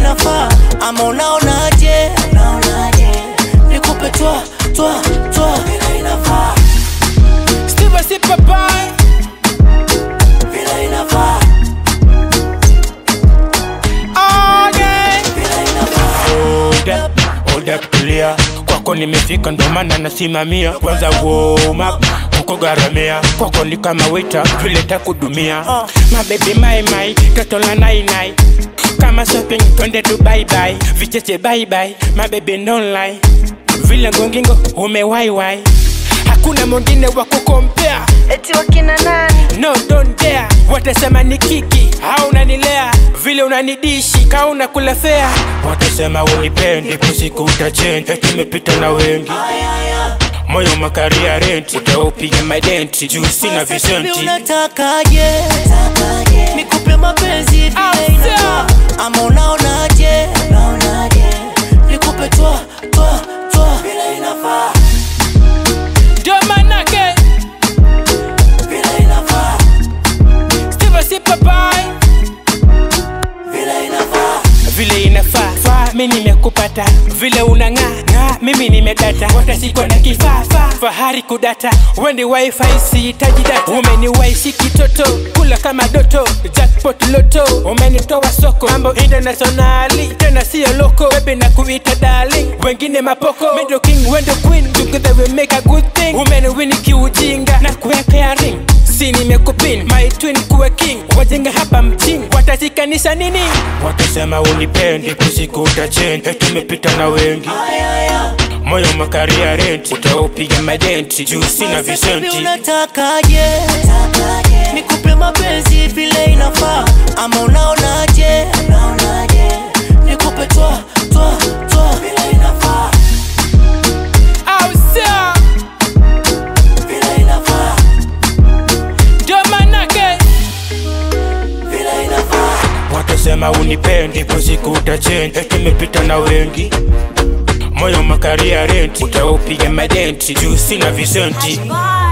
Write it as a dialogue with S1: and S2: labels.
S1: inafaa ama unaonaje nikupe twa twa twa vile inafaa
S2: Steve si papai
S1: vile inafaa
S2: again
S1: vile inafaa
S2: Hold up, hold up, tulia kwako nimefika ndo maana nasimamia kwanza warm up kuko garamia kwako ni kama wita vile takudumia mabebi maimai toto la nainai kama shopping twende tu baibai vicheche baibai mabebi nonlai vile ngongingo umewaiwai hakuna mwingine wa kukompea
S3: eti wakina nani
S2: no don't dare watasema ni kiki au unanilea vile unanidishi ka unakula fea watasema unipendi kusiku utachenja tumepita na wengi moyo makaria renti utaupiga madenti juu sina
S1: Baby,
S2: visenti
S1: unatakaje nikupe mapenzi vile inafaa ama unaonaje nikupe twa twa twa vile inafaa
S2: ndio manake
S1: vile inafaa
S2: Steve si papai
S1: vile inafaa
S2: vile inafaa faa mi nimekupata vile unang'aa ng'aa mimi nimedata watasikwa na kifaa faa fahari kudata wendi wifi sihitaji data umeniwaishi kitoto kula kama doto jackpot loto umenitoa soko mambo internationali tena siyo loko bebe na kuita darling wengine mapoko middle king wendo queen together we make a good thing umeniwini kiujinga na kuwekea ring si nimekupin my twin kuwe king wajenga hapa mjini watashikanisha nini watasema unipendi kusiku utachenja tumepita na wengi moyo makaria renti utaupiga madenti juu sina
S1: Baby,
S2: visenti
S1: unatakaje nikupe mapenzi vile inafaa ama unaonaje nikupe twa twa twa vile inafaa
S2: au sio
S1: vile inafaa
S2: ndio manake
S1: vile inafaa
S2: watasema unipendi kusiku utachenja tumepita na wengi moyo makaria renti utaupiga madenti juu sina visenti
S3: Bye.